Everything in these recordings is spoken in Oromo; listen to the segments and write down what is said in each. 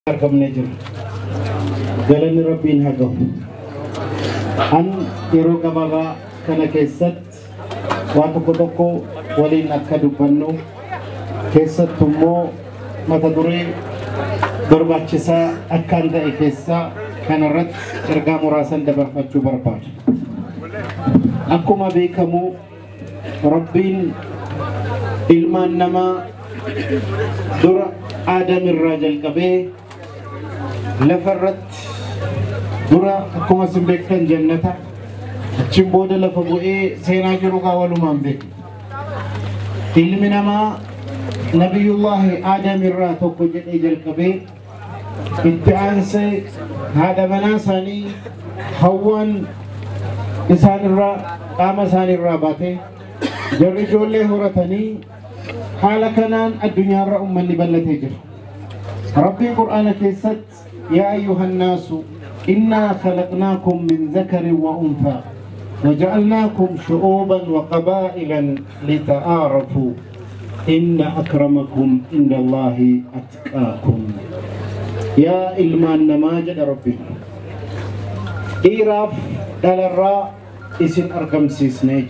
argamnee jiru. Galanni rabbiin haa gahu. An yeroo gabaabaa kana keessatti waa tokko tokko waliin akka dubbannu keessattu immoo mata duree barbaachisaa akkaan ta'e keessaa kanarratti ergaa muraasan dabarfachuu barbaada. Akkuma beekamu rabbiin ilmaan namaa dura aadam irraa jalqabee lafa irratti dura akkuma isin beektan jannata achiin booda lafa bu'ee seenaa jiru kaa walumaan beeku. Ilmi namaa nabiyullaahi aadam irraa tokko jedhee jalqabee itti aansee haadha manaa isaanii hawwaan isaan irraa qaama isaanii irraa baatee jarri ijoollee horatanii haala kanaan addunyaarra ummanni bal'atee jira. Rabbiin Qur'aana keessatti yaa ayyuhan naasu innaa khalaqnaakum min zakarin wa unfaa وجعلناكم شعوبا وقبائلا لتعارفوا إن أكرمكم عند الله أتقاكم يا إلمان نماجد ربي إيراف دلرا إسن أرقم سيسنيج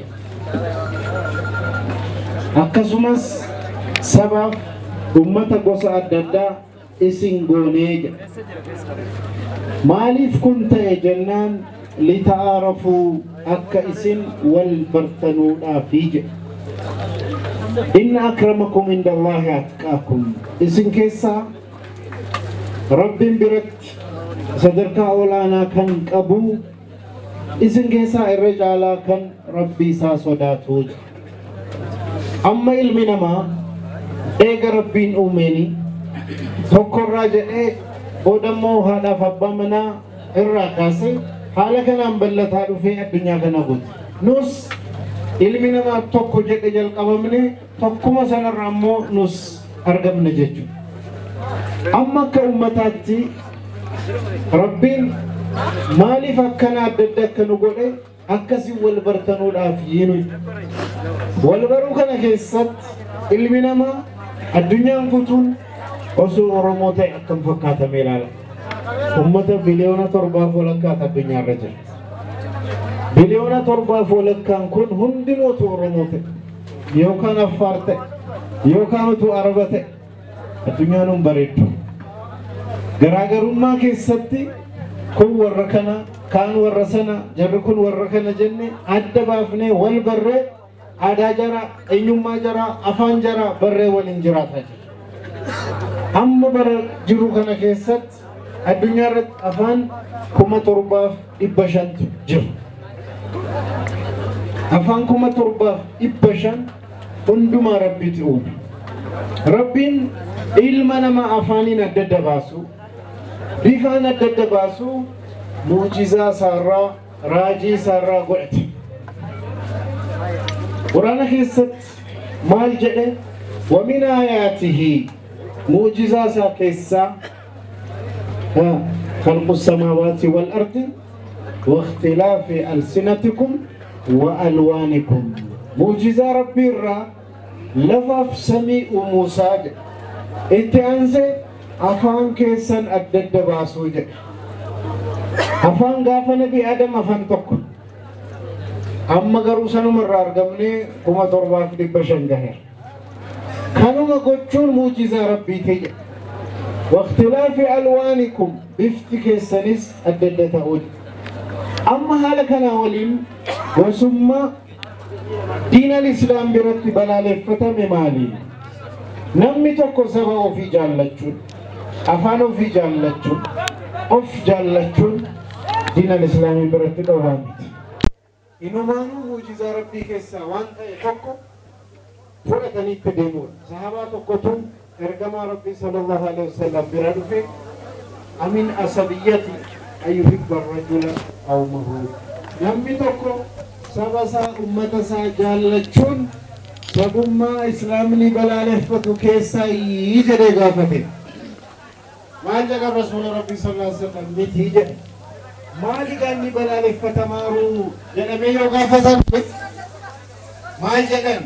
akkasumas sabaaf ummata gosa adda addaa isin goonee jedha maaliif kun ta'e jennaan lita'aarafuu akka isin wal bartanuudhaafi jedha inna akramakum inda allaahi atqaakum isin keessaa rabbiin biratti sadarkaa olaanaa kan qabu isin keessaa irra caalaa kan rabbii isaa sodaatu jedha amma ilmi namaa eega rabbiin uumeeni tokkorraa jedhee boodammoo haadhaaf abbaa manaa irraa kaasee haala kanaan bal'ataa dhufee addunyaa kana guute nus ilmi namaa tokko jedhe jalqabamne tokkuma sanarra ammoo nus argamne jechuudha amma akka ummataatti rabbiin maaliif akkana adda adda akka nu godhe akkasii wal bartanuudhaaf yiinu wal baruu kana keessatti ilmi namaa addunyaan guutuun osoo oromoo ta'e akkam fakkaatame ilaala ummata biliyoona torbaaf walakkaatu addunyaarra jira biliyoona torbaaf walakkaan kun hundinootu oromoo ta'e yookaan affaar ta'e yookaan utuu araba ta'e addunyaan hin bareeddu garaagarummaa keessatti kun warra kana kaan warra sana jarri kun warra kana jenne adda baafnee wal barree aadaa jaraa eenyummaa jaraa afaan jaraa barree waliin jiraataa jira amma bara jiru kana keessatti addunyaa irratti afaan kuma torbaaf dhibba shantu jiru afaan kuma torbaaf dhibba shan hundumaa rabbiiti uume rabbiin ilma namaa afaaniin adda adda baasu bifaan adda adda baasu muujizaa isaarraa raajii isaarraa godhate quraana keessatti maal jedhe wamin aayaatihi muujizaa isaa keessaa خلق السماوات والأرض واختلاف ألسنتكم وألوانكم معجزة ربي الرا لفف سمي وموسى إنت أنزل أفان كيسن أدد باسو afaan gaafa nabi adam afaan tokko amma garuu sanuma irraa argamne kuma torbaaf dhibba shan gaheera kanuma gochuun muujizaa rabbiiti jedha waktilaafi alwaanikum bifti keessanis adda adda ta'uun amma haala kanaa waliin gosummaa diinal islaam biratti balaaleffatame maali namni tokko saba ofii jaallachuun afaan ofii jaallachuun of jaallachuun diinal islaamii biratti dhowwaa miti. Inumaanuu muujizaa rabbii keessaa waan ta'e tokko fudhatanii itti deemuudha. Sahabaa tokkotu ergamaa rabbii sallallahu alaihi wasallam bira dhufe amin asabiyyati ayyuhibba rajula qawmahu. Namni tokko saba isaa ummata isaa jaallachuun sabummaa islaamni balaaleffatu keessaa ii jedhee gaafate. maal jedha rasuula rabbii sallallahu alaihi wasallam miti jedhe maali ganni balaaleffatamaaru jedhamee yoo gaafatan maal jedhan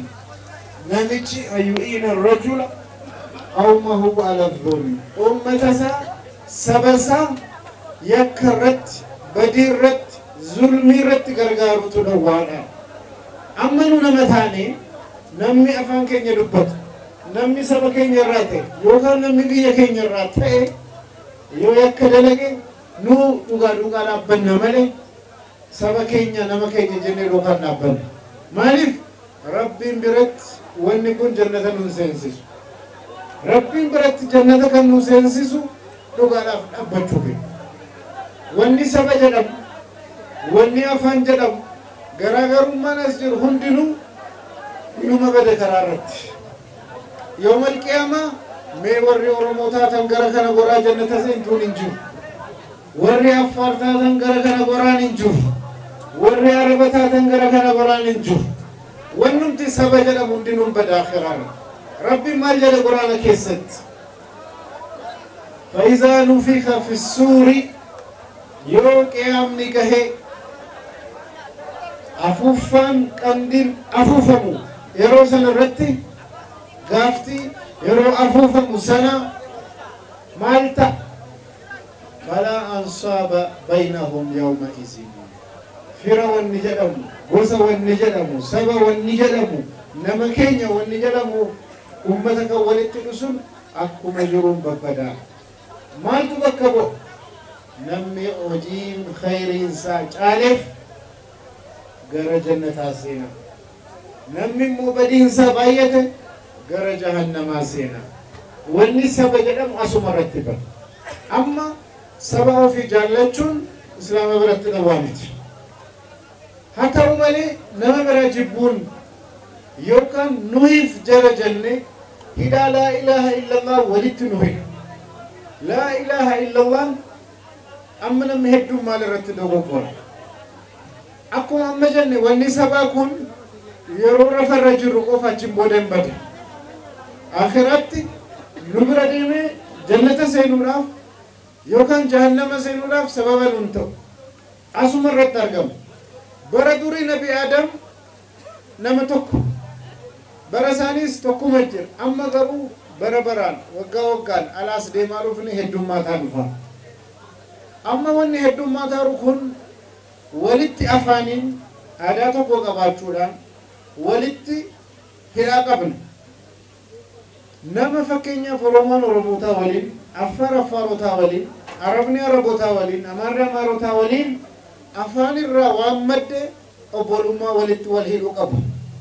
namichi ayyu'iina rajula qawmahu ala dhulmi ummata isaa saba isaa yakka irratti badii irratti zulmii irratti gargaarutu dhowwaadha. Amma nu nama taane namni afaan keenya dubbatu namni saba keenya irraa ta'e yookaan namni biyya keenya irraa ta'e yoo yakka dalage nu dhugaa dhugaa dhaabbanna malee saba keenya nama keenya jennee dhugaan dhaabbanna. Maaliif rabbiin biratti wanni kun jannata nu seensisu. Rabbiin biratti jannata kan nu seensisu dhugaadhaaf dhaabbachuufi. Wanni saba jedhamu, wanni afaan jedhamu, garaagarummaan as jiru hundinuu dhuma bade karaa irratti. Yoo malqiyaamaa mee warri Oromoo taatan gara kana goraa jannata seentuun hin jiru. Warri Affaar taatan gara kana goraan hin jiru. Warri Araba taatan gara kana goraan hin jiru. Wannumti saba jedhamu hundinuun bada akhiraarra. Rabbiin maal jedhe quraana keessatti? فإذا نفخ في السور yoo qiyaamni gahe afuuffaan qandiin afuufamu yeroo sana irratti gaaftii yeroo afuufamu sana maal ta'a falaa ansaaba baynahum yawma izin fira wanni jedhamu gosa wanni jedhamu saba wanni jedhamu nama keenya wanni jedhamu ummata kan walitti dhusun akkuma jiruun babbadaa maaltu bakka bu'a namni hojiin khayriinsaa caaleef gara jannataa seena namni immoo badiinsaa baay'ate gara jahannamaa seena wanni saba jedhamu asuma irratti bara amma saba ofii jaallachuun islaama biratti dhawaa miti haa ta'u malee nama bira jibbuun yookaan nuhiif jara jenne hidhaa laa ilaaha illallah walitti nu hidha laa ilaaha illallah amma namni hedduun maal irratti dogoggora akkuma amma jenne wanni sabaa kun yeroo rafarra jirru qofa achiin booda hin bada akhiratti nu bira deemee jannata seenuudhaaf yookaan jahannama seenuudhaaf sababa nuun ta'u asuma irratti argamu bara durii nabi aadam nama tokko bara isaaniis tokkuma jira amma garuu bara baraan waggaa waggaan alaas deemaa dhufni heddummaataa dhufa amma wanni heddummaataa dhufu kun walitti afaaniin aadaa tokko qabaachuudhaan walitti hidhaa qabna nama fakkeenyaaf oromoon oromootaa waliin affaar affaarotaa waliin arabni arabotaa waliin amaarri amaarotaa waliin afaan irraa waan madde obbolummaa walitti wal hidhuu qabu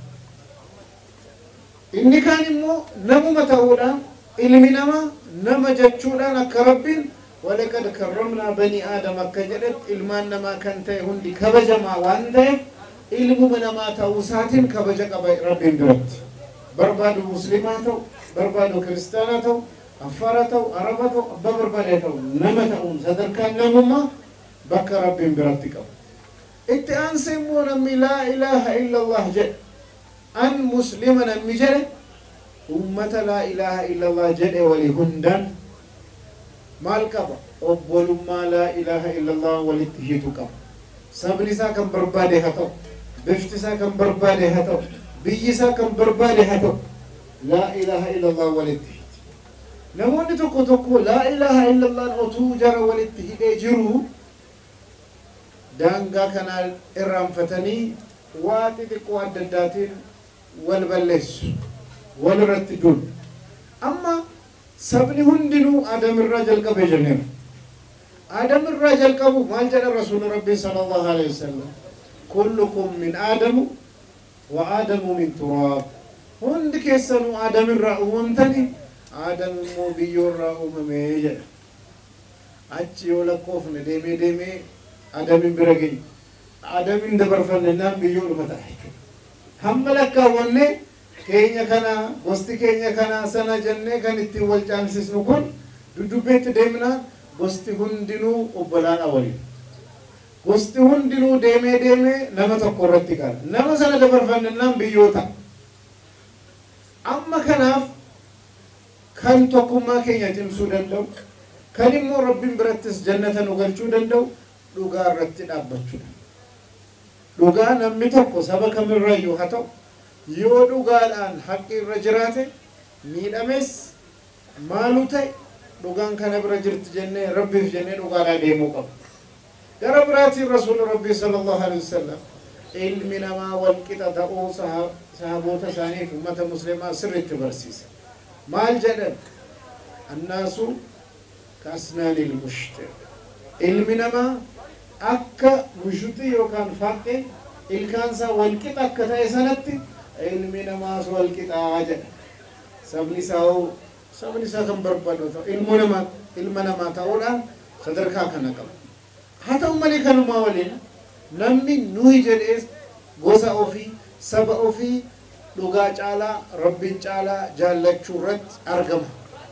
inni kaan immoo namuma ta'uudhaan ilmi namaa nama jechuudhaan akka rabbiin walaqad karramnaa banii aadam akka jedhet ilmaan namaa kan ta'e hundi kabajamaa waan ta'eef ilmuma namaa ta'uu isaatiin kabaja qaba rabbiin biratti barbaadu muslimaa ta'u barbaadu kiristaanaa ta'u affaara ta'u araba ta'u abbaa barbaadee ta'u nama ta'uun sadarkaan namummaa bakka rabbiin biratti qabu itti aansee immoo namni laa ilaaha illallah jedhe an muslima namni jedhe ummata laa ilaaha illallah jedhe walii hundaan maal qaba obbolummaa laa ilaaha illallah walitti hiitu qaba sabni isaa kan barbaade haa ta'u bifti isaa kan barbaade haa ta'u biyyi isaa kan barbaade haa ta'u laa ilaaha illallah walitti hiiti namoonni tokko tokko laa ilaaha illallah otuu jara walitti hidhee jiru daangaa kanaa irraanfatanii waa xixiqqoo adda addaatiin wal balleessu wal irratti duun amma sabni hundinuu aadamirraa jalqabe jenneera aadamirraa jalqabu maal jedha rasuuli rabbii sallallahu alaihi wasallam kullukum min aadamu wa aadamu min turaab hundi keessanuu aadamirraa uumamtani aadam immoo biyyoorraa uumamee jedha achi yoo lakkoofne deemee deemee aadamin bira geenye aadamin dabarfanne naan biyyoodhuma ta'a hamma lakkaawwanne keenya kana gosti keenya kana sana jennee kan ittiin wal caalsisnu kun dudubbeetti deemnaan gosti hundinuu obbolaadha waliin gosti hundinuu deemee deemee nama tokko irratti qara nama sana dabarfannaan biyyoota amma kanaaf kan tokkummaa keenya cimsuu danda'u kan immoo rabbiin birattis jannata nu galchuu danda'u dhugaa irratti dhaabbachuudha dhugaa namni tokko saba kamirrayyuu haa ta'u yoo dhugaadhaan haqqi irra jiraate miidhames maalu ta'e dhugaan kana bira jirti jennee rabbiif jennee dhugaadhaa deemuu qaba. Gara biraatiin rasuulli rabbii sallallahu alaihi wasallam ilmi namaa wal qixa ta'uu sahaboota isaaniif ummata muslimaa sirriitti barsiisa. Maal jedhan? Annaasu kaasnaanil mushte. Ilmi namaa akka mushuxii yookaan faaqqee ilkaansaa wal qixa akka ta'e sanatti ilmi namaas wal qixaa jedha. Sabni isaa hoo sabni isaa kan barbaadu ta'u ilmoo namaa ilma namaa ta'uudhaan sadarkaa kana qaba. Haa ta'u malee kanumaa waliin namni nuyi jedhee gosa ofii saba ofii dhugaa caalaa rabbiin caalaa jaallachuu irratti argama.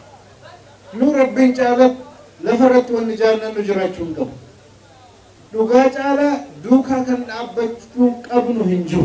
Nu rabbiin caalaa lafa irratti wanni jaallannu jiraachuu hin qabu. Dhugaa caalaa duukaa kan dhaabbachuu qabnu hin jiru.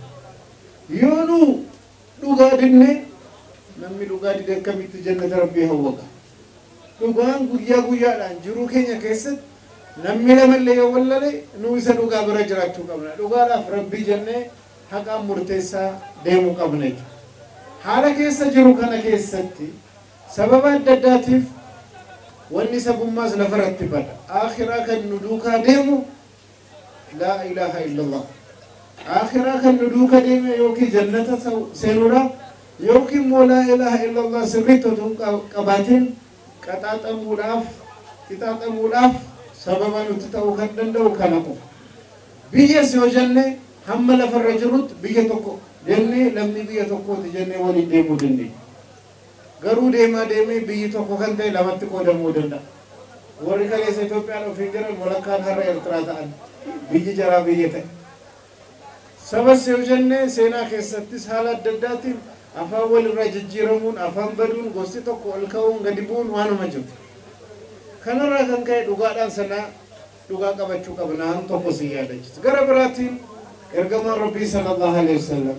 Yoo nu dhugaa didne namni dhugaa dide akkamitti jannata rabbii hawwaqa. Dhugaan guyyaa guyyaadhaan jiruu keenya keessatti namni lamallee yoo wallale nu isa dhugaa bira jiraachuu qabna. Dhugaadhaaf rabbii jennee haqaan murteessaa deemuu qabna jechuudha. Haala keessa jiru kana keessatti sababa adda addaatiif wanni sabummaas lafarratti bada. Akhiraa kan nu duukaa deemu laa ilaaha illallah. Akhiraa kan nu duuka deeme yookiin jannata seenuudhaaf yookiin immoo laa ilaaha illallah sirriitti otoo qabaatiin qaxaaxamuudhaaf qixaaxamuudhaaf sababa nuti ta'uu kan danda'u kana qofa. Biyyas yoo jenne hamma lafarra jirutti biyya tokko jennee lammii biyya tokkooti jennee waliin deemuu dandeenya. Garuu deemaa deemee biyyi tokko kan ta'e lamatti qoodamuu danda'a. Warri kaleessa Itoophiyaan ofiin jiran walakkaan har'a Eertiraa ta'an biyyi jaraa biyya ta'e. Sabas yoo jenne seenaa keessattis haala adda addaatiin afaan walirraa jijjiiramuun afaan baduun gosti tokko ol ka'uun gadi bu'uun waanuma jirtu. Kanarraa kan ka'e dhugaadhaan sanaa dhugaa qabachuu qabna han tokko si yaadachiisa. Gara biraatiin ergamaan rabbii sallallahu alaihi wasallam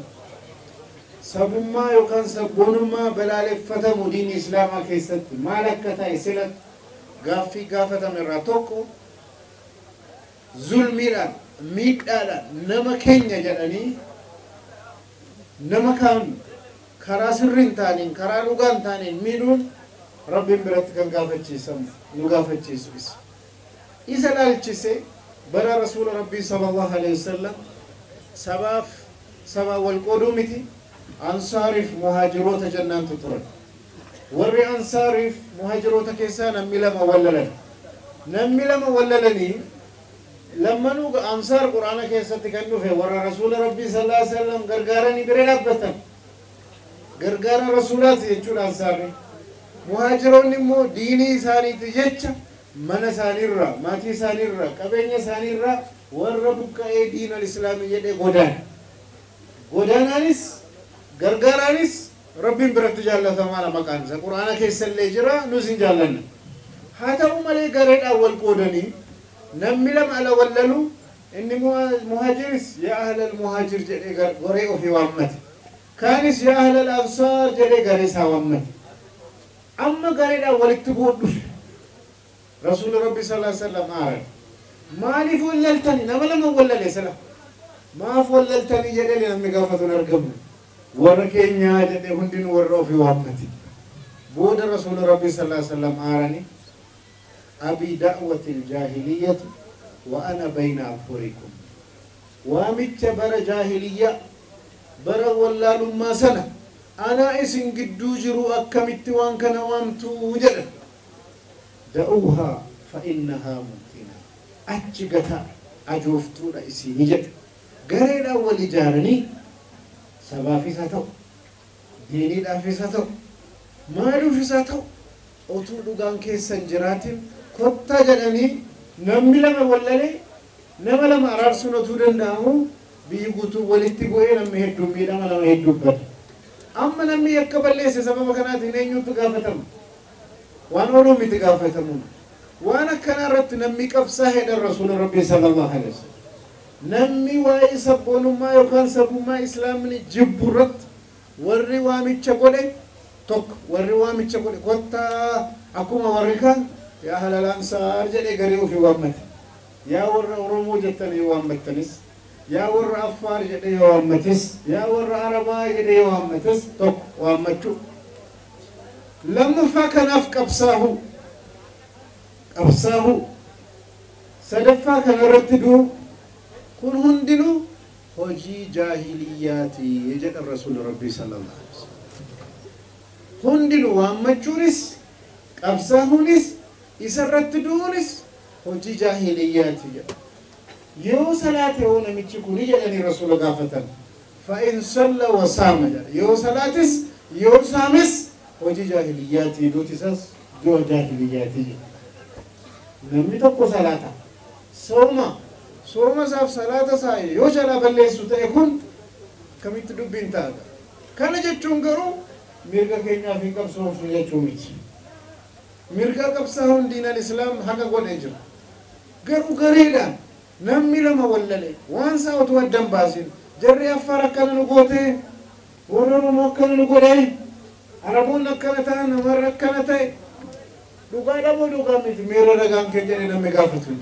sabummaa yookaan sabboonummaa balaaleffatamu diinii islaamaa keessatti maal akka ta'e sila gaaffii gaafatame irraa tokko zulmiidhaan miidhaadhaan nama keenya jedhanii nama kaan karaa sirriin taaniin karaa dhugaan taaniin miidhuun rabbiin biratti kan gaafachiisamu nu gaafachiisu isa. Isa dhaalchise bara rasuula rabbii sallallahu alaihi wasallam sabaaf sabaa wal qooduu miti ansaariif muhaajiroota jennaantu turan. Warri ansaariif muhaajiroota keessaa namni lama wallalan. Namni lama wallalanii lammanuu ansaar quraana keessatti kan dhufe warra rasuula rabbii sallallahu alaihi wasallam gargaaranii bira dhaabbatan. Gargaara rasuulaati jechuudha ansaarri. Muhaajiroonni immoo diinii isaaniiti jecha mana isaaniirraa, maatii isaaniirraa, qabeenya isaaniirraa warra buqqa'ee diinal islaamii jedhee godaana. Godaanaanis gargaaraanis rabbiin biratti jaallatamaadha maqaan isa. Quraana keessallee jira nus hin jaallanne. Haa ta'u malee gareedhaan wal qoodanii namni lama ala wallalu inni muhaajiris yaa ahlal muhaajir jedhee goree ofii waammate. Kaanis yaa ahlal ansaar jedhee garee isaa waammate. Amma gareedhaan walitti bu'uun dhufe. Rasuulli Rabbi sallallahu alaihi wasallam aaran. Maaliif wallaltani nama lama wallale sila. Maaf wallaltanii jedhee namni gaafatu hin argamu. Warra keenyaa jedhee hundinuu warra ofii waammate. Booda Rasuulli Rabbi sallallahu alaihi wasallam aarani. أبي دعوة الجاهلية وأنا بين أظهركم وامت بر جاهلية بر ولا لما سنة أنا إسن قدو جرو أكمت وان كان وامتو جدا دعوها فإنها ممكنة أجغتا أجوفتو رئيسي نجد غير أول جارني سبا في ساتو ديني لا في ساتو مالو في ساتو otuu dhugaan keessan jiraatin kottaa jedhanii namni lama wallalee nama lama araarsuun otuu danda'amu biyyi guutuu walitti bu'ee namni hedduun miidhama nama hedduu bada. Amma namni yakka balleesse sababa kanaatiin eenyutu gaafatama? Waan ooluu miti gaafatamuun. Waan akkanaa irratti namni qabsaa hedhan rasuula rabbii sallallahu alaihi wasallam. Namni waa'ee sabboonummaa yookaan sabummaa islaamni jibbu irratti warri waamicha godhe tokko warri waamicha godhe kottaa akkuma warri kaan yaa ahlal ansaar jedhee garii ofii waammate yaa warra oromoo jettanii waammattanis yaa warra affaar jedhee yoo waammates yaa warra arabaa jedhee yoo waammates tokko waammachuu lammaffaa kanaaf qabsaahu qabsaa'u sadaffaa kanarratti du'u kun hundinuu hojii jaahiliyyaati jedha rasuula rabbii sallallahu alaihi wasallam hundinuu waammachuunis qabsaa'uunis isarratti du'uunis hojii jaahiliyyaati jedha yoo salaate yoo namichi kuni jedhanii rasuula gaafatan fa'in salla wa saama jedha yoo salaatis yoo saames hojii jaahiliyyaati duuti isas du'a jaahiliyyaati jedha namni tokko salaata sooma sooma isaaf salaata isaa yoo jalaa balleessu ta'e kun kamitti dubbiin ta'a kana jechuun garuu mirga keenyaaf hin qabsoofnu jechuu miti mirga qabsaa'uun diinal islaam haga godhee jira garuu gareedhaan namni lama wallale waan isaa otoo addan baasin jarri affaar akkana nu gootee warra oromoo akkana nu godhee araboonni akkana ta'an namarra akkana ta'e dhugaa dhamoo dhugaa miti miira dhagaan kee jedhe namni gaafatu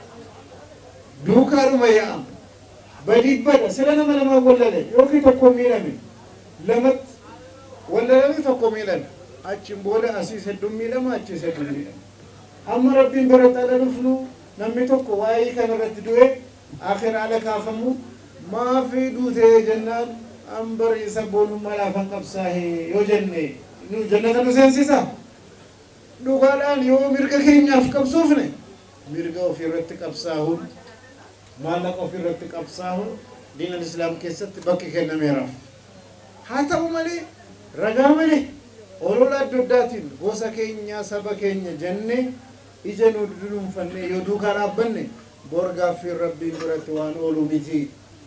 duukaadhuma yaa'am badii bada sila nama lamaa wallale yookiin tokko miidhame lamatti wallalanii tokko miidhame achiin booda asiis hedduun miidhama achiis hedduun miidhama amma rabbiin barataa dhufnu namni tokko waa'ee kanarratti du'e akhira ala kaafamu maafii duutee jennaan an bari sabboonummaa laafan qabsaa'e yoo jenne nu jannata nu seensisa dhugaadhaan yoo mirga keenyaaf qabsoofne mirga ofirratti qabsaa'uun maallaqa ofirratti qabsaa'uun diinal islaam keessatti bakki kennameeraaf haa ta'u malee ragaa malee olola adda addaatiin gosa keenya saba keenya jennee ija nu dunuunfanne yoo duukaa dhaabbanne bor gaaffiin rabbiin biratti waan oolu miti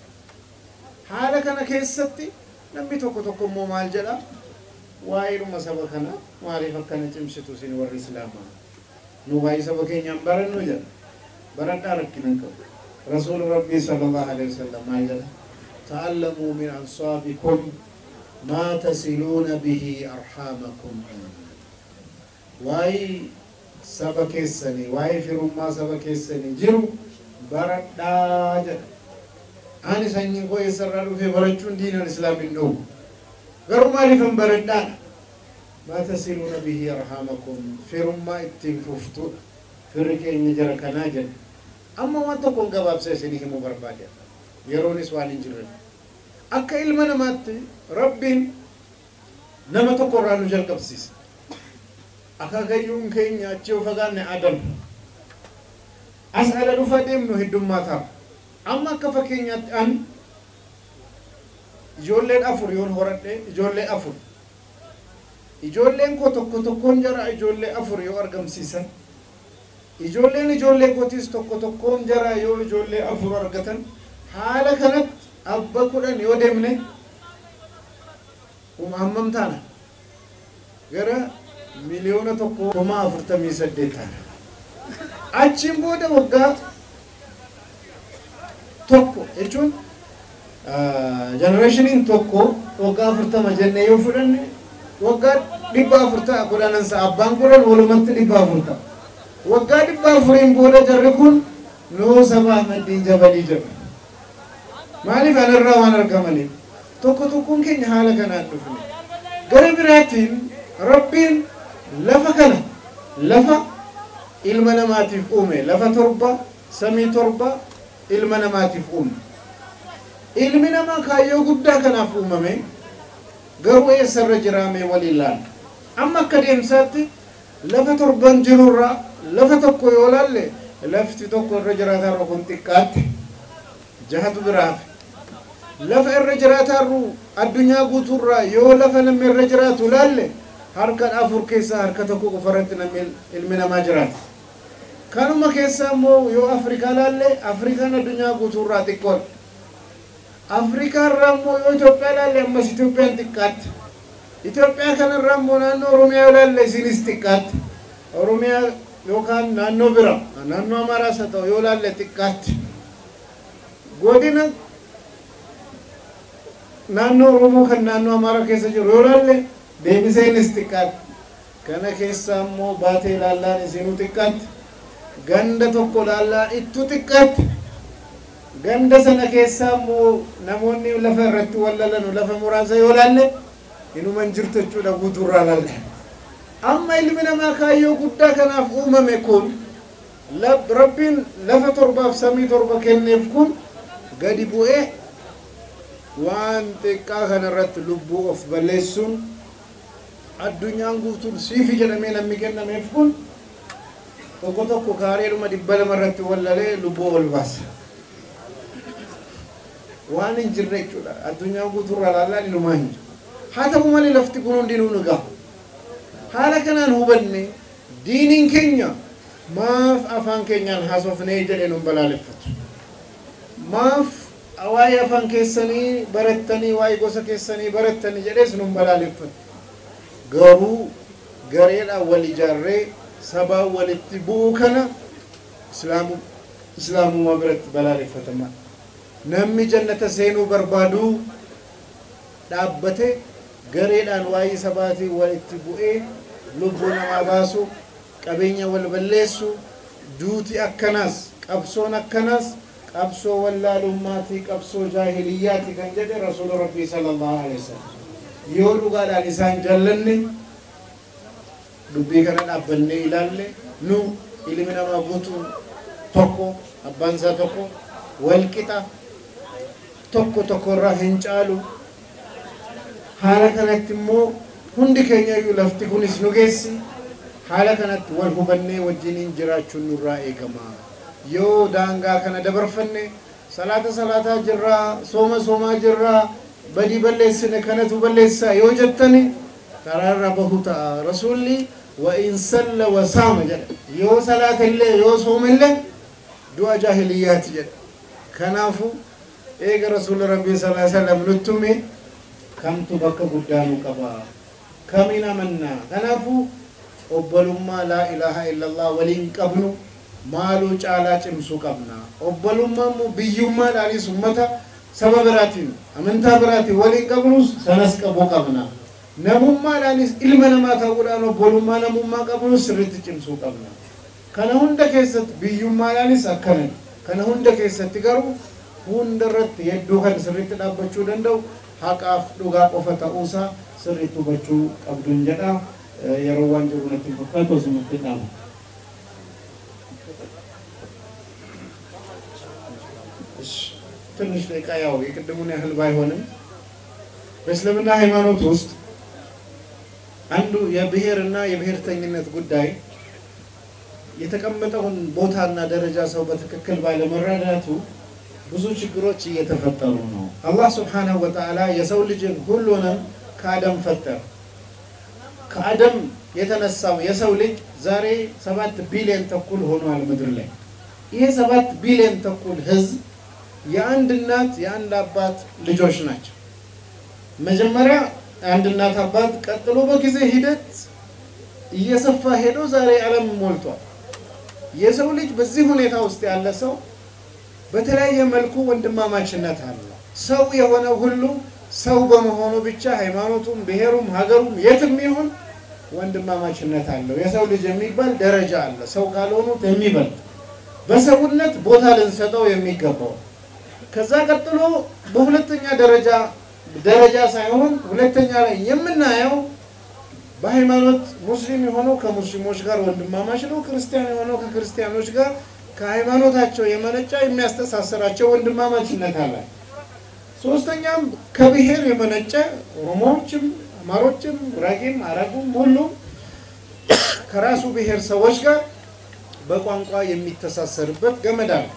haala kana keessatti namni tokko tokko immoo maal jedha waa'eedhuma saba kana maaliif akkana cimsitu isin warri islaamaa nu waa'ee saba keenyaan barannu jedha baradhaa rakkinan qabu rasuul rabbii sallallahu alaihi wasallam maal jedha ta'allamuu min ansaabikum maa tasiluuna bihi arhaamakum waa'ee saba keessanii waa'ee firummaa saba keessanii jiru baradhaa jedha ani sanyiin koo eessarraa dhufee barachuun diinal islaamin dhowwu garuu maaliifan baradhaadha maa tasiluuna bihi arhaamakum firummaa ittiin fuftuudha firri keenya jara kanaa jedha amma waan tokkoon gabaabsa isinii himuu barbaade yeroonis waan hin jirre akka ilma namaatti rabbiin nama tokko irraa nu jalqabsiisa akaakayyuun keenya achi yoo fagaanne adam as ala dhufa deemnu heddummaa ta'a amma akka fakkeenyaatti an ijoolleen afur yoon horadhe ijoollee afur ijoolleen koo tokko tokkoon jara ijoollee afur yoo argamsiisan ijoolleen ijoollee kootiis tokko tokkoon jara yoo ijoollee afur argatan haala kanatti abba kudhan yoo deemne hammam taana gara miliyoona tokko kuma afurtamii saddeet taana achiin booda waggaa tokko jechuun jenereeshiniin tokko waggaa afurtama jennee yoo fudhanne waggaa dhibba afur ta'a kudhanansa abbaan kudhan walumatti dhibba afur ta'a waggaa dhibba afuriin booda jarri kun nuu saba ahmadiin jabalii jedhu maaliif anarraa waan argamaniif tokko tokkoon keenya haala kanaan dhufne gara biraatiin rabbiin lafa kana lafa ilma namaatiif uume lafa torba samii torba ilma namaatiif uume ilmi namaa kaayyoo guddaa kanaaf uumame garuu eessarra jiraame waliin laala amma akka deemsaatti lafa torban jirurraa lafa tokko yoo laalle lafti tokko irra jiraatarra kun xiqqaatti jahatu biraaf lafa irra jiraatarru addunyaa guutuurraa yoo lafa namni irra jiraatu laalle harka afur keessaa harka tokko qofarratti namni ilmi namaa jiraata kanuma keessaa immoo yoo afrikaa laalle afrikaan addunyaa guutuurraa xiqqoodha afrikaa irraa immoo yoo Itoophiyaa laalle ammas Itoophiyaan xiqqaatti Itoophiyaa kanarraa immoo naannoo Oromiyaa yoo laalle isinis xiqqaatti Oromiyaa yookaan naannoo bira naannoo Amaaraas haa ta'u yoo laalle xiqqaatti godina naannoo Oromoo kan naannoo Amaaraa keessa jiru yoo laalle deebiseenis xiqqaatti kana keessaa immoo baatee laallaan isinuu xiqqaatti ganda tokko laallaan ittu xiqqaatti ganda sana keessaa immoo namoonni lafa irratti wallalanu lafa muraasa yoo laalle inuman jirtu jechuudha guutuurraa laalle amma ilmi namaa kaayyoo guddaa kanaaf uumame kun rabbiin lafa torbaaf samii torba kenneef kun gadi bu'ee waan xiqqaa kanarratti lubbuu of balleessuun addunyaan guutuun siifi jedhamee namni kennameef kun tokko tokko kaareedhuma dhibba lama irratti wallalee lubbuu ol baasa. Waan hin jirre jechuudha. Addunyaan guutuurraa ilaalaa ilumaa hin jiru. Haa ta'u malee lafti kun hundinuu nu gaha. Haala kanaan hubanne diiniin keenya maaf afaan keenyaan haasofnee jedhee nun balaaleffatu. Maaf waa'ee afaan keessanii barattanii waa'ee gosa keessanii barattanii jedhees nun balaaleffatu. Garuu gareedhaan wal ijaarree sabaan walitti bu'uu kana islaamummaa biratti balaaleffatamaa. Namni jannata seenuu barbaadu dhaabbate gareedhaan waa'ee sabaatii walitti bu'ee lubbuu namaa baasu qabeenya wal balleessu duuti akkanaas qabsoon akkanaas qabsoo wallaalummaatii qabsoo jaahiliyyaati kan jedhe rasuula rabbii sallallahu alaihi wasallam yoo dhugaadhaan isaan jaallanne dubbii kana dhaabbannee ilaalle nu ilmi namaa guutuun tokko abbaan isaa tokko wal qixa tokko tokko irraa hin caalu haala kanatti immoo hundi keenya iyyuu lafti kunis nu geessi haala kanatti wal hubannee wajjiniin jiraachuun nurraa eegama yoo daangaa kana dabarfanne salaata salaataa jirraa sooma soomaa jirraa badii balleessine kanatu balleessaa yoo jettani karaarra bahu ta'a rasuulli wa in salla wa saama jedha yoo salaata illee yoo sooma illee du'a jaahiliyyaati jedha kanaafu eega rasuula rabbii sallallahu alaihi wasallam nutti hime kamtu bakka guddaa nu qaba kamiin amannaa kanaafuu obbolummaa laa ilaaha illallah waliin qabnu maaluu caalaa cimsuu qabna obbolummaa immoo biyyummaadhaanis ummata saba biraatiin amantaa biraatiin waliin qabnus sanas qabuu qabna namummaadhaanis ilma namaa ta'uudhaan obbolummaa namummaa qabnus sirriitti cimsuu qabna kana hunda keessatti biyyummaadhaanis akkana kana hunda keessatti garuu hunda irratti hedduu kan sirriitti dhaabbachuu danda'u haqaaf dhugaa qofa ta'uusaa sirriitti hubachuu qabduun jedha yeroo waan jiru natti fakkaatu asumatti dhaaba. ትንሽ ደቂቃ ያው የቅድሙን ያህል ባይሆንም በእስልምና ሃይማኖት ውስጥ አንዱ የብሔርና የብሔርተኝነት ጉዳይ የተቀመጠውን ቦታና ደረጃ ሰው በትክክል ባለመረዳቱ ብዙ ችግሮች እየተፈጠሩ ነው። አላህ ስብሓነሁ ወተዓላ የሰው ልጅን ሁሉንም ከአደም ፈጠረ። ከአደም የተነሳው የሰው ልጅ ዛሬ ሰባት ቢሊዮን ተኩል ሆኗል ምድር ላይ። ይሄ ሰባት ቢሊዮን ተኩል ህዝብ የአንድ እናት የአንድ አባት ልጆች ናቸው። መጀመሪያ አንድ እናት አባት፣ ቀጥሎ በጊዜ ሂደት እየሰፋ ሄዶ ዛሬ ዓለም ሞልቷል። የሰው ልጅ በዚህ ሁኔታ ውስጥ ያለ ሰው በተለያየ መልኩ ወንድማማችነት አለ። ሰው የሆነ ሁሉ ሰው በመሆኑ ብቻ ሃይማኖቱም፣ ብሔሩም፣ ሀገሩም የትም ይሁን ወንድማማችነት አለው። የሰው ልጅ የሚባል ደረጃ አለ። ሰው ካልሆኑት የሚበልጥ በሰውነት ቦታ ልንሰጠው የሚገባው ከዛ ቀጥሎ በሁለተኛ ደረጃ ደረጃ ሳይሆን ሁለተኛ ላይ የምናየው በሃይማኖት ሙስሊም የሆነው ከሙስሊሞች ጋር ወንድማማች ነው። ክርስቲያን የሆነው ከክርስቲያኖች ጋር ከሃይማኖታቸው የመነጫ የሚያስተሳስራቸው ወንድማማችነት አለ። ሶስተኛም ከብሔር የመነጨ ኦሮሞዎችም፣ አማሮችም፣ ጉራጌም፣ አረቡም ሁሉም ከራሱ ብሔር ሰዎች ጋር በቋንቋ የሚተሳሰርበት ገመድ አለ።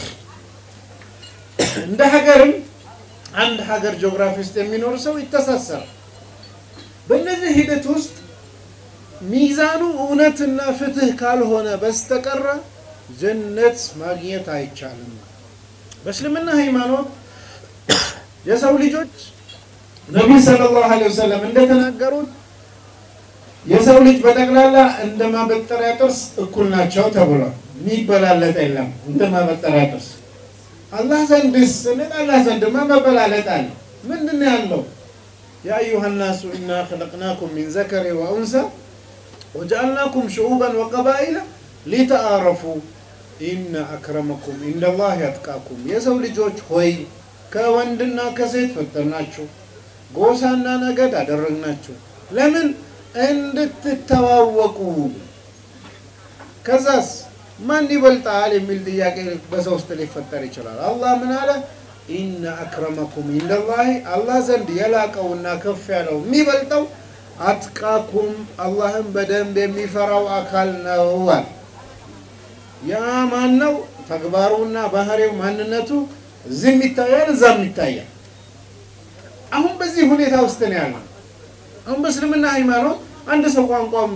እንደ ሀገርም አንድ ሀገር ጂኦግራፊ ውስጥ የሚኖር ሰው ይተሳሰራል። በእነዚህ ሂደት ውስጥ ሚዛኑ እውነትና ፍትህ ካልሆነ በስተቀረ ጀነት ማግኘት አይቻልም። በእስልምና ሃይማኖት የሰው ልጆች ነቢይ ሰለላሁ ዐለይሂ ወሰለም እንደተናገሩት የሰው ልጅ በጠቅላላ እንደ ማበጠሪያ ጥርስ እኩል ናቸው ተብሏል። የሚበላለጥ የለም እንደ ማበጠሪያ ጥርስ። አላህ ዘንድስ ስንል አላህ ዘንድማ መበላለጥ አለ። ምንድን ነው ያለው? ያ አዩሃ ናሱ ኢና ኸለቅናኩም ሚን ዘከሪ ወኡንሳ ወጀዐልናኩም ሽዑበን ወቀባኢለ ሊተአረፉ ኢነ አክረመኩም ኢንደላህ ያጥቃኩም። የሰው ልጆች ሆይ ከወንድና ከሴት ፈጠርናችሁ፣ ጎሳና ነገድ አደረግናችሁ። ለምን? እንድትተዋወቁ። ከዛስ ማን ይበልጣል የሚል ጥያቄ በሰው ውስጥ ሊፈጠር ይችላል። አላህ ምን አለ? ኢነ አክረመኩም ኢንደላሂ አላህ ዘንድ የላቀውና ከፍ ያለው የሚበልጠው አትቃኩም አላህን በደንብ የሚፈራው አካል ነው አለ። ያ ማን ነው? ተግባሩና ባህሪው ማንነቱ እዚህም ይታያል፣ እዛም ይታያል። አሁን በዚህ ሁኔታ ውስጥ ነው ያለው። አሁን በእስልምና ሃይማኖት አንድ ሰው ቋንቋውን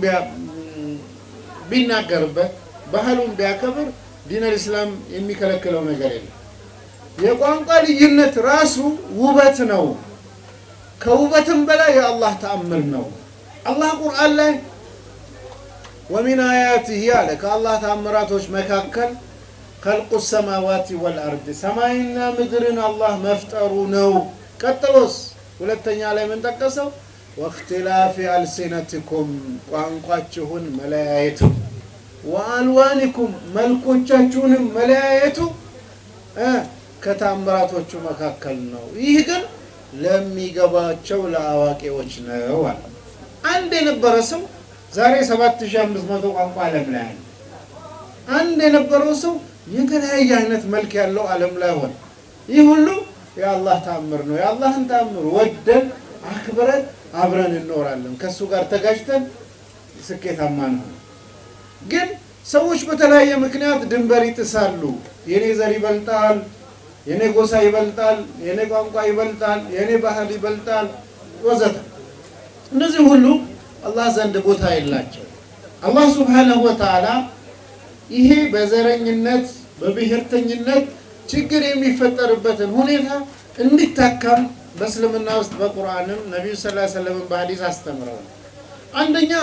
ቢናገርበት ባህሉን ቢያከብር ዲነል ኢስላም የሚከለክለው ነገር የለም። የቋንቋ ልዩነት ራሱ ውበት ነው። ከውበትም በላይ የአላህ ተአምር ነው። አላህ ቁርአን ላይ ወሚን አያቲህ አለ ከአላህ ተአምራቶች መካከል ከልቁ ሰማዋት ወልአርድ ሰማይና ምድርን አላህ መፍጠሩ ነው። ቀጥሎስ ሁለተኛ ላይ ምን ጠቀሰው? ወእክትላፊ አልሲነትኩም ቋንቋችሁን መለያየቱ፣ ወአልዋኒኩም መልኮቻችሁንም መለያየቱ ከታምራቶቹ መካከል ነው። ይህ ግን ለሚገባቸው ለአዋቂዎች ነው አለ። አንድ የነበረ ሰው ዛሬ 7500 ቋንቋ ዓለም ላይ አለ። አንድ የነበረው ሰው የተለያየ አይነት መልክ ያለው ዓለም ላይ ሆነ። ይህ ሁሉ የአላህ ተአምር ነው። የአላህን ተአምር ወደን አክብረን አብረን እንኖራለን። ከእሱ ጋር ተጋጅተን ስኬታማ ነው። ግን ሰዎች በተለያየ ምክንያት ድንበር ይጥሳሉ። የኔ ዘር ይበልጣል፣ የኔ ጎሳ ይበልጣል፣ የኔ ቋንቋ ይበልጣል፣ የኔ ባህል ይበልጣል ወዘተ። እነዚህ ሁሉ አላህ ዘንድ ቦታ የላቸው። አላህ ሱብሓነሁ ወተዓላ ይሄ በዘረኝነት በብሔርተኝነት ችግር የሚፈጠርበትን ሁኔታ እንዲታከም በእስልምና ውስጥ በቁርአንም ነቢዩ ስ ሰለምን በሀዲስ አስተምረዋል። አንደኛ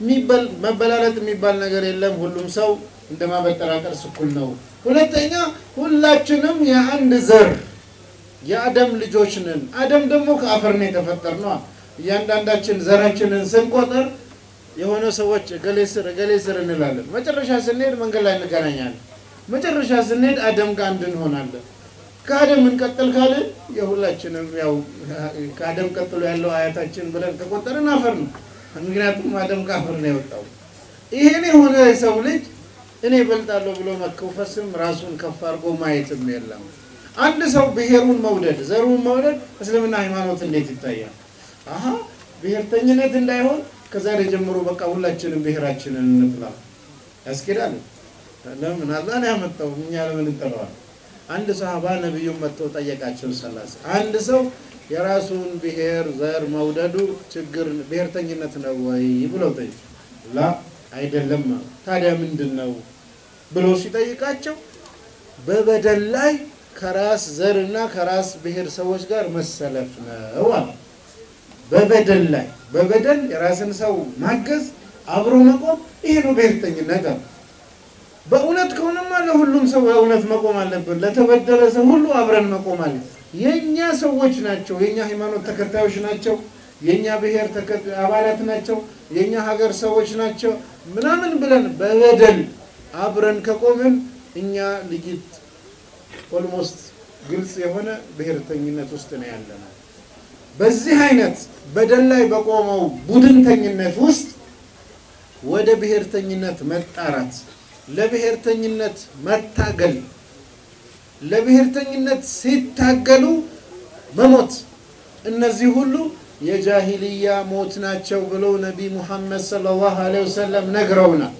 መበላለጥ የሚባል ነገር የለም። ሁሉም ሰው እንደ ማበጠራቀር እኩል ነው። ሁለተኛ ሁላችንም የአንድ ዘር የአደም ልጆች ነን። አደም ደግሞ ከአፈር ነው የተፈጠርነው። እያንዳንዳችን ዘራችንን ስንቆጠር የሆነ ሰዎች እገሌ ስር እገሌ ስር እንላለን። መጨረሻ ስንሄድ መንገድ ላይ እንገናኛለን። መጨረሻ ስንሄድ አደም ጋር አንድ እንሆናለን። ከአደም እንቀጥል ካልን የሁላችንም ያው ከአደም ቀጥሎ ያለው አያታችን ብለን ከቆጠርን አፈር ነው። ምክንያቱም አደም ከአፈር ነው የወጣው። ይሄን የሆነ የሰው ልጅ እኔ እበልጣለሁ ብሎ መከውፈስም ራሱን ከፍ አድርጎ ማየትም የለም። አንድ ሰው ብሔሩን መውደድ ዘሩን መውደድ እስልምና ሃይማኖት እንዴት ይታያል? አሀ ብሔርተኝነት እንዳይሆን ከዛሬ ጀምሮ በቃ ሁላችንም ብሔራችንን እንጥላ ያስኬዳል። ለምን አላህ ነው ያመጣው፣ እኛ ለምን እንጠራዋለን? አንድ ሰሃባ ነቢዩን መጥተው ጠየቃቸው። ሰላስ አንድ ሰው የራሱን ብሔር ዘር መውደዱ ችግር ብሔርተኝነት ነው ወይ ብለው ጠይቁ። ላ አይደለም። ታዲያ ምንድን ነው ብሎ ሲጠይቃቸው በበደል ላይ ከራስ ዘር እና ከራስ ብሔር ሰዎች ጋር መሰለፍ ነው አለ። በበደል ላይ በበደል የራስን ሰው ማገዝ አብሮ መቆም ይሄ ነው ብሔርተኝነት አለ። በእውነት ከሆነማ ለሁሉም ሰው በእውነት መቆም አለብን። ለተበደለ ሰው ሁሉ አብረን መቆም አለ። የእኛ ሰዎች ናቸው፣ የእኛ ሃይማኖት ተከታዮች ናቸው፣ የእኛ ብሔር አባላት ናቸው፣ የእኛ ሀገር ሰዎች ናቸው ምናምን ብለን በበደል አብረን ከቆምን እኛ ልጅት ኦልሞስት ግልጽ የሆነ ብሔርተኝነት ውስጥ ነው ያለነው። በዚህ አይነት በደል ላይ በቆመው ቡድንተኝነት ውስጥ ወደ ብሔርተኝነት መጣራት ለብሔርተኝነት መታገል ለብሔርተኝነት ሲታገሉ መሞት እነዚህ ሁሉ የጃሂልያ ሞት ናቸው ብለው ነቢ ሙሐመድ ሰለላሁ ዐለይሂ ወሰለም ነግረውናል።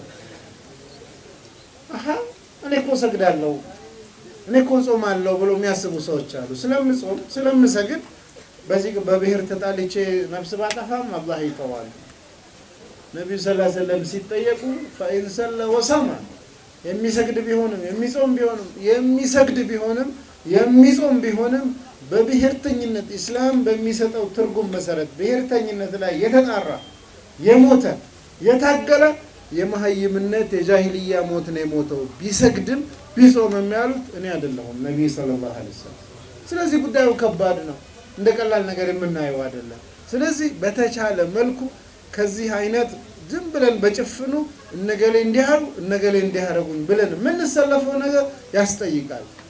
አሀ እኔ እኮ ሰግዳለሁ እኔ እኮ ጾማለሁ ብሎ የሚያስቡ ሰዎች አሉ። ስለምጾም ስለምሰግድ በዚህ በብሔር ተጣልቼ ነፍስ ባጠፋም አላህ ይተዋል። ነቢዩ ሰለላሁ ዐለይሂ ወሰለም ሲጠየቁ ፈኢን ሰለ ወሰማ የሚሰግድ ቢሆንም የሚጾም ቢሆንም የሚሰግድ ቢሆንም የሚጾም ቢሆንም በብሔርተኝነት ኢስላም በሚሰጠው ትርጉም መሰረት ብሔርተኝነት ላይ የተጣራ የሞተ የታገለ የመሀይምነት የጃሂልያ ሞት ነው የሞተው። ቢሰግድም ቢጾምም ያሉት እኔ አይደለሁም ነቢይ ሰለላሁ ዐለይሂ ወሰለም። ስለዚህ ጉዳዩ ከባድ ነው፣ እንደ ቀላል ነገር የምናየው አይደለም። ስለዚህ በተቻለ መልኩ ከዚህ አይነት ዝም ብለን በጭፍኑ እነገሌ እንዲያሩ እነገሌ እንዲያረጉኝ ብለን የምንሰለፈው ነገር ያስጠይቃል።